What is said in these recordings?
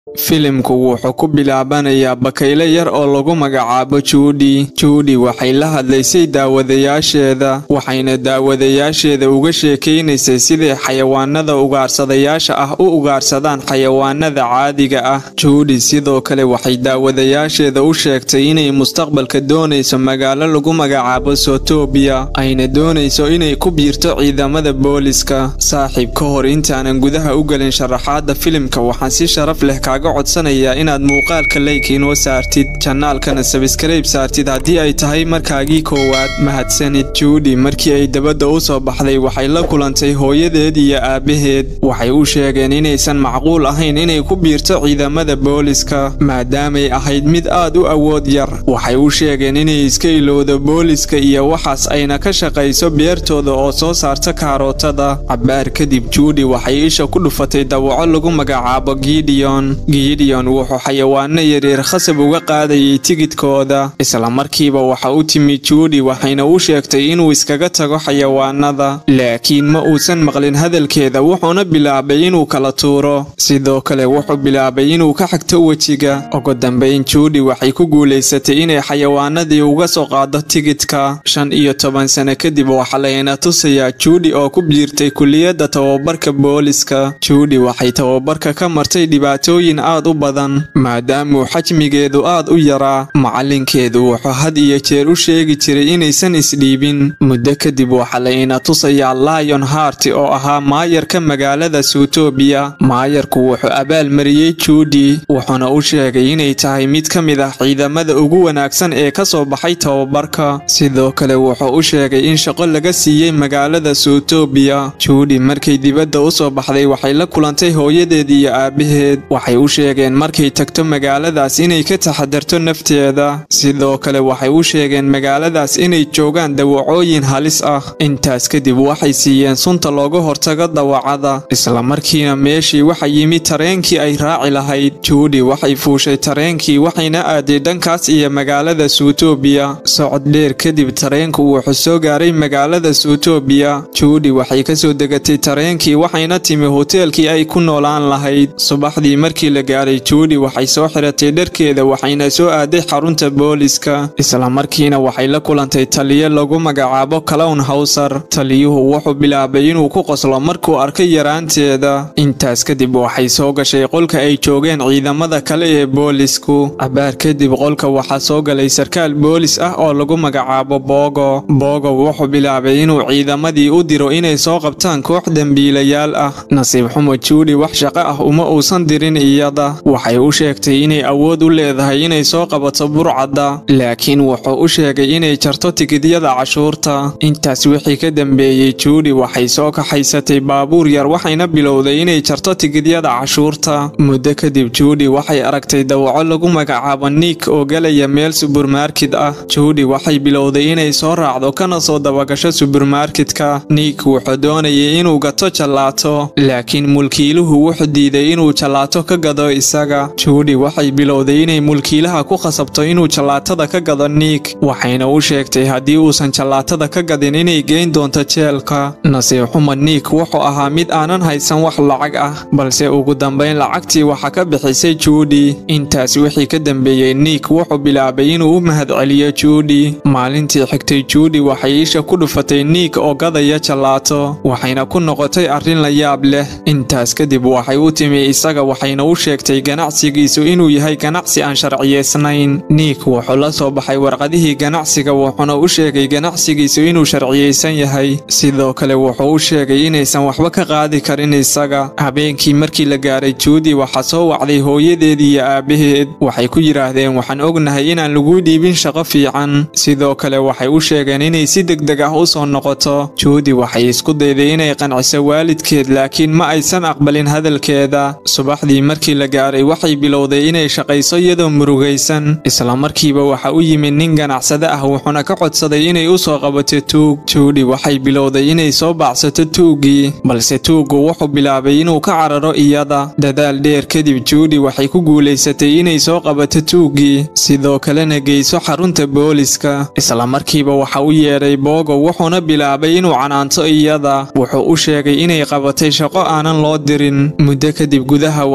filimku wuxuu ku bilaabanayaa bakayle yar oo lagu magacaabo juudi juudi waxay la hadlaysay daawadayaasheeda waxayna daawadayaasheeda uga sheekaynaysay siday xayawaanada ugaarsadayaasha ah u ugaarsadaan xayawaanada caadiga ah juudi sidoo kale waxay daawadayaasheeda u sheegtay inay mustaqbalka doonayso magaalo lagu magacaabo sotobiya ayna doonayso inay ku biirto ciidamada booliska saaxiib ka hor intaanan gudaha u gelin sharaxaada filimka waxaan si sharaf leh kaaga codsanayaa inaad muuqaalka leyk inoo saartid janaalkana sabskrayb saartid haddii ay tahay markaagii koowaad mahadsanid juudi markii ay dabadda u soo baxday waxay la kulantay hooyadeed iyo aabbaheed waxay u sheegeen inaysan macquul ahayn inay ku biirto ciidamada booliska maadaamay ahayd mid aad u awood yar waxay u sheegeen inay iska ilowdo booliska iyo waxaas ayna ka shaqayso beertooda oo soo saarta kaarootada cabbaar kadib juudi waxay isha ku dhufatay dawaco lagu magacaabo gideon gideon wuxuu xayawaano yaryar khasab uga qaadayay tigidkooda islamarkiiba waxa u timi juudi waxayna u sheegtay inuu iskaga tago xayawaanada laakiin ma uusan maqlin hadalkeeda wuxuuna bilaabay inuu kala tuuro sidoo kale wuxuu bilaabay inuu ka xagto wejiga ugu dambayn juudi waxay ku guulaysatay inay xayawaanadii uga soo qaado tigidka shan iyo toban sano kadib waxaa layna tusayaa juudi oo ku biirtay kuliyadda tababarka booliska juudi waxay tababarka ka martay dhibaatooyin aad u badan maadaamuu xajmigeedu aad u yaraa macalinkeedu wuxuu had iyo jeer u sheegi jiray inaysan isdhiibin muddo kadib waxaa layna tusayaa lion hart oo ahaa maayarka magaalada suutobiya maayarku wuxuu abaalmariyey juudi wuxuuna u sheegay inay tahay mid ka mid ah ciidamada ugu wanaagsan ee ka soo baxay tababarka sidoo kale wuxuu u sheegay in shaqo laga siiyey magaalada suutobiya juudi markay dibadda u soo baxday waxay la kulantay hooyadeed iyo aabbaheed waxay u sheegeen markay tagto magaaladaas inay ka taxadarto nafteeda sidoo kale waxay u sheegeen magaaladaas inay joogaan dawacooyin halis ah intaas kadib waxay siiyeen sunta looga hortago dawacada islamarkiina meeshii waxa yimi tareenkii ay raaci lahayd juudi waxay fuushay tareenkii waxayna aaday dhankaas iyo magaalada suutobiya socod dheer kadib tareenku wuxuu soo gaaray magaalada suutobiya juudi waxay kasoo degatay tareenkii waxayna timi hoteelkii ay ku noolaan lahayd subaxdii markii la gaaray juudi waxay soo xiratay dharkeeda waxayna soo aaday xarunta booliska islamarkiina waxay la kulantay taliyo lagu magacaabo clown hawsar taliyuhu wuxuu bilaabay inuu ku qoslo markuu arkay yaraanteeda intaas kadib waxay soo gashay qolka ay joogeen ciidamada kale ee boolisku cabaar kadib qolka waxaa soo galay sarkaal boolis ah oo lagu magacaabo boogo boogo wuxuu bilaabay inuu ciidamadii u diro inay soo qabtaan koox dembiilayaal ah nasiib xumo juudi wax shaqo ah uma uusan dirin iyada waxay u sheegtay inay awood u leedahay inay soo qabato burcadda laakiin wuxuu u sheegay inay jarto tikidyada cashuurta intaas wixii ka dambeeyey juudi waxay soo kaxaysatay baabuur yar waxayna bilowday inay jarto tikidyada cashuurta muddo kadib juudi waxay aragtay dawaco lagu magacaabo nick oo galaya meel subermarket ah juudi waxay bilowday inay soo raacdo kana soo dabagasho subermarketka nick wuxuu doonayay inuu gato jallaato laakiin mulkiiluhu wuxuu diiday inuu jallaato ka gado isaga juudi waxay bilowday inay mulkiilaha ku khasabto inuu jallaatada ka gado nick waxayna u sheegtay haddii uusan jallaatada ka gadin inay geyn doonto jeelka nasiib xuma nick wuxuu ahaa mid aanan haysan wax lacag ah balse ugu dambayn lacagtii waxa ka bixisay juudi intaas wixii ka dambeeyey nick wuxuu bilaabay inuu u mahadceliyo juudi maalintii xigtay juudi waxay isha ku dhufatay nick oo gadaya jallaato waxayna ku noqotay arrin la yaab leh intaas kadib waxay u timi isaga waxayna u sheegtay ganacsigiisu inuu yahay ganacsi aan sharciyeysnayn nick wuxuu la soo baxay warqadihii ganacsiga wuxuuna u sheegay ganacsigiisu inuu sharciyeysan yahay sidoo kale wuxuu u sheegay inaysan waxba ka qaadi karin isaga habeenkii markii la gaaray juudi waxaa soo wacday hooyadeed iyo aabbaheed waxay ku yidhaahdeen waxaan ognahay inaan lagu dhiibin shaqo fiican sidoo kale waxay u sheegeen inay si degdeg ah u soo noqoto juudi waxay isku dayday inay qanciso waalidkeed laakiin ma aysan aqbalin hadalkeeda subaxdii markii la gaaray waxay bilowday inay shaqayso iyadoo murugaysan islamarkiiba waxa u yimid nin ganacsade ah wuxuuna ka codsaday inay u soo qabato tuug juudi waxay bilowday inay soo baacsato tuuggii balse tuuggu wuxuu bilaabay inuu ka cararo iyada dadaal dheer kadib juudi waxay ku guulaysatay inay soo qabato tuuggii sidoo kalena geyso xarunta booliska islamarkiiba waxa u yeedhay boogo wuxuuna bilaabay inuu canaanto iyada wuxuu u sheegay inay qabatay shaqo aanan loo dirin muddo kadib gudaha waxaa soo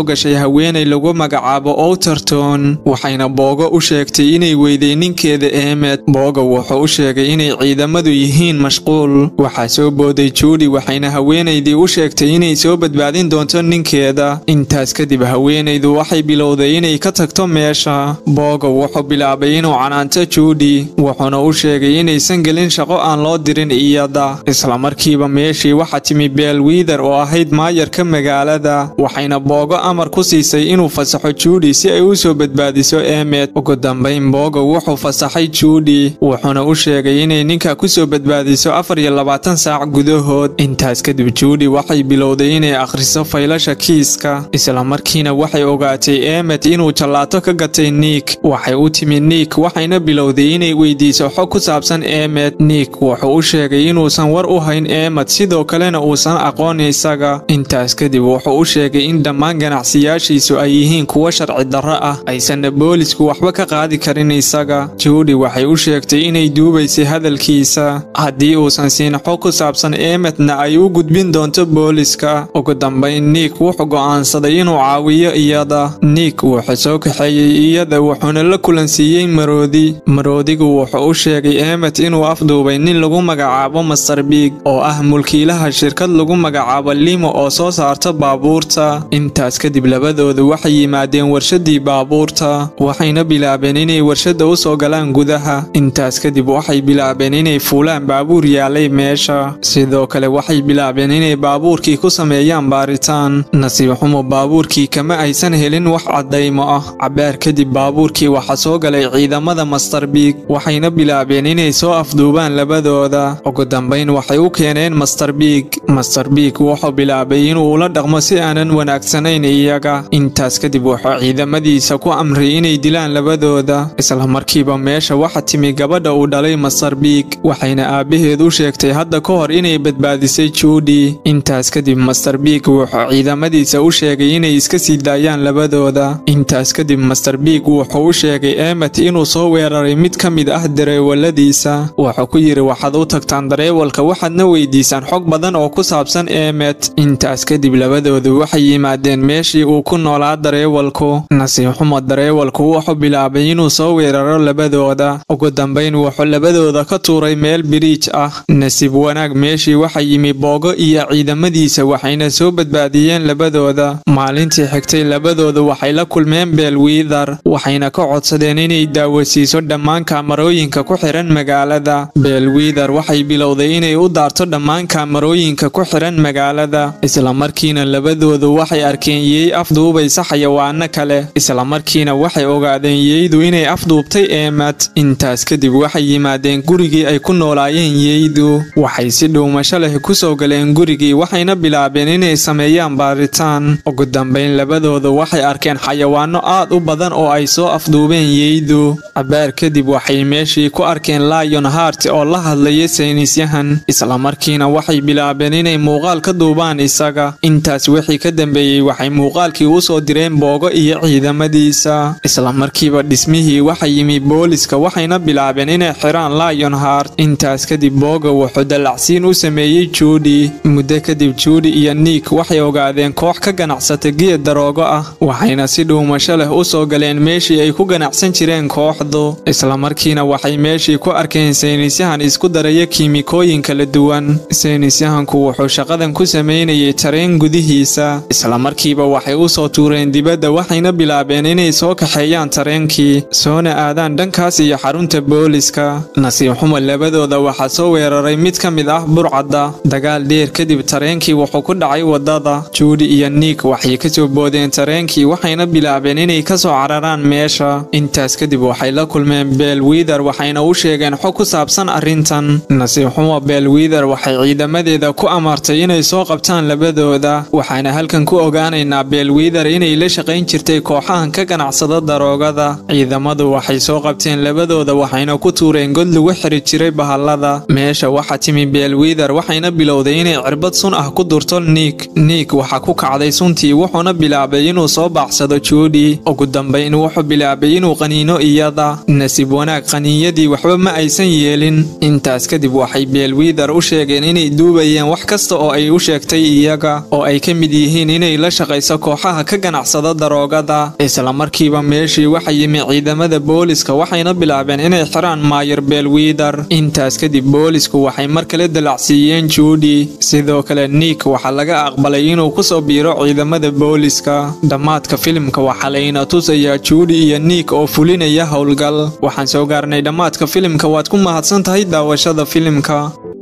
gashay haweenay lagu magacaabo outerton waxayna boogo u sheegtay inay weyday ninkeeda eemed booga wuxuu u sheegay inay ciidamadu yihiin mashquul waxaa soo booday juudi waxayna haweenaydii u sheegtay inay soo badbaadin doonto ninkeeda intaas kadib haweenaydu waxay bilowday inay ka tagto meesha booga wuxuu bilaabay inuu canaanto juudi wuxuuna u sheegay inaysan gelin shaqo aan loo dirin iyada islamarkiiba meeshii waxaa timi beel wiither oo ahayd maayarka magaalada waxayna boogo amar ku siisay inuu fasaxo juudi si ay u soo badbaadiso eemed ugu dambayn booga wuxuu fasaxay juudi wuxuuna u sheegay inay ninka ku soo badbaadiso afar iyo labaatan saac gudahood intaas kadib juudi waxay bilowday inay akhriso faylasha kiiska islamarkiina waxay ogaatay eemed inuu jallaato ka gatay niik waxay u timi niik waxayna bilowday inay weydiiso xog ku saabsan eemed niik wuxuu u sheegay inuusan war u hayn eemed sidoo kalena uusan aqoon isaga intaas kadib wuxuu u sheegay in dhammaan ganacsiyaashiisu ay yihiin kuwo sharci darro ah aysanna boolisku waxba ka qaadi karin isaga juudi waxay u sheegtay inay duubaysay hadalkiisa haddii uusan siin xog ku saabsan eemedna ay u gudbin doonto booliska ugu dambayn niik wuxuu go'aansaday inuu caawiyo iyada niik wuxuu soo kaxeeyey iyada wuxuuna la kulansiiyey maroodi maroodigu wuxuu u sheegay eemed inuu afduubay nin lagu magacaabo master biig oo ah mulkiilaha shirkad lagu magacaabo limo oo soo saarta baabuurta intaas kadib labadoodu waxay yimaadeen warshadii baabuurta waxayna bilaabeen inay warshadda u soo galaan gudaha intaas kadib waxay bilaabeen inay fuulaan baabuur yaalay meesha sidoo kale waxay bilaabeen inay baabuurkii ku sameeyaan baaritaan nasiib xumo baabuurkii kama aysan helin wax caddaymo ah cabaar kadib baabuurkii waxaa soo galay ciidamada master biig waxayna bilaabeen inay soo afduubaan labadooda ugu dambayn waxay u keeneen master biig master biig wuxuu bilaabay inuu ula dhaqmo si aanan wanaagsanayn iyaga intaas kadib wuxuu ciidamadiisa ku amray inay dilaan labadooda islamarkiiba meesha waxa timi gabadha uu dhalay master biig waxayna aabbaheed u sheegtay hadda ka hor inay badbaadisay juudi intaas kadib master biig wuxuu ciidamadiisa u sheegay inay iska sii daayaan labadooda intaas kadib master biig wuxuu u sheegay eemet inuu soo weeraray mid ka mid ah dareewaladiisa wuxuu ku yidhi waxaad u tagtaan dareewalka waxaadna weydiisaan xog badan oo ku saabsan eemet intaas kadib labadoodu waxay yimaadeen meeshii uu ku noolaa dareewalku nasiib xumo dareewalku wuxuu bilaabay inuu soo weeraro labadooda ugu dambayn wuxuu labadooda ka tuuray meel biriij ah nasiib wanaag meeshii waxaa yimi boogo iyo ciidamadiisa waxayna soo badbaadiyeen labadooda maalintii xigtay labadoodu waxay la kulmeen beel wiithar waxayna ka codsadeen inay daawasiiso dhammaan kaamarooyinka ku xiran magaalada beel wiithar waxay bilowday inay u daarto dhammaan kaamarooyinka ku xiran magaalada islamarkiina labadoodu waxay arkeen yeey afduubaysa xayawaano kale islamarkiina waxay ogaadeen yeydu inay afduubtay eemad intaas kadib waxay yimaadeen gurigii ay ku noolaayeen yeydu waxay si dhuumasho leh ku soo galeen gurigii waxayna bilaabeen inay sameeyaan baaritaan ugu dambayn labadooda waxay arkeen xayawaano aad u badan oo ay soo afduubeen yeydu cabaar kadib waxay meeshii ku arkeen lion hart oo la hadlaya saynisyahan islamarkiina waxay bilaabeen inay muuqaal ka duubaan isaga intaas wixii ka dambeeyey waxay muuqaalkii u soo direen boogo iyo ciidamadiisa islamarkiiba dhismihii waxa yimi booliska waxayna bilaabeen inay xiraan lion hart intaas kadib booga wuxuu dallacsiin u sameeyey juudi muddo kadib juudi iyo niik waxay ogaadeen koox ka ganacsata geed daroogo ah waxayna si dhuumasho leh u soo galeen meeshii ay ku ganacsan jireen kooxdu islamarkiina waxay meeshii ku arkeen saynisyahan isku daraya kiimikooyin kala duwan saynisyahanku wuxuu shaqadan ku sameynayay tareen gudihiisa islamarkiiba waxay u soo tuureen dibadda waxayna bilaabeen inay soo kaxeeyaan tareenkii soona aadaan dhankaas iyo xarunta booliska nasiib xumo labadooda waxaa soo weeraray mid ka mid ah burcadda dagaal dheer kadib tareenkii wuxuu ku dhacay waddada juudi iyo niik waxay ka soo boodeen tareenkii waxayna bilaabeen inay ka soo cararaan meesha intaas kadib waxay la kulmeen beel wiither waxayna u sheegeen xog ku saabsan arrintan nasiib xumo beel wiither waxay ciidamadeeda ku amartay inay soo qabtaan labadooda waxaana halkan ku ogaanaynaa beel wiither inay la shaqayn jirtay kooxahan ka ganacsada daroogada ciidamadu waxay soo qabteen labadooda waxayna ku tuureen god lagu xiri jiray bahallada meesha waxaa timi beel wiither waxayna bilowday inay cirbad sun ah ku durto niik niik waxaa ku kacday suntii wuxuuna bilaabay inuu soo baacsado juudi ugu dambayn wuxuu bilaabay inuu qaniino iyada nasiib wanaag qaniinyadii waxba ma aysan yeelin intaas kadib waxay beel wiither u sheegeen inay duubayeen wax kasta oo ay u sheegtay iyaga oo ay ka mid yihiin inay la shaqayso dagaalaysa kooxaha ka ganacsada daroogada isla markiiba meeshii waxa yimi ciidamada booliska waxayna bilaabeen inay xiraan maayer beelwiidar intaas kadib boolisku waxay mar kale dalacsiiyeen juudi sidoo kale nick waxaa laga aqbalay inuu kusoo biiro ciidamada booliska dhammaadka filimka waxaa layna tusayaa juudi iyo nick oo fulinaya howlgal waxaan soo gaarnay dhammaadka filimka waad ku mahadsan tahay daawashada filimka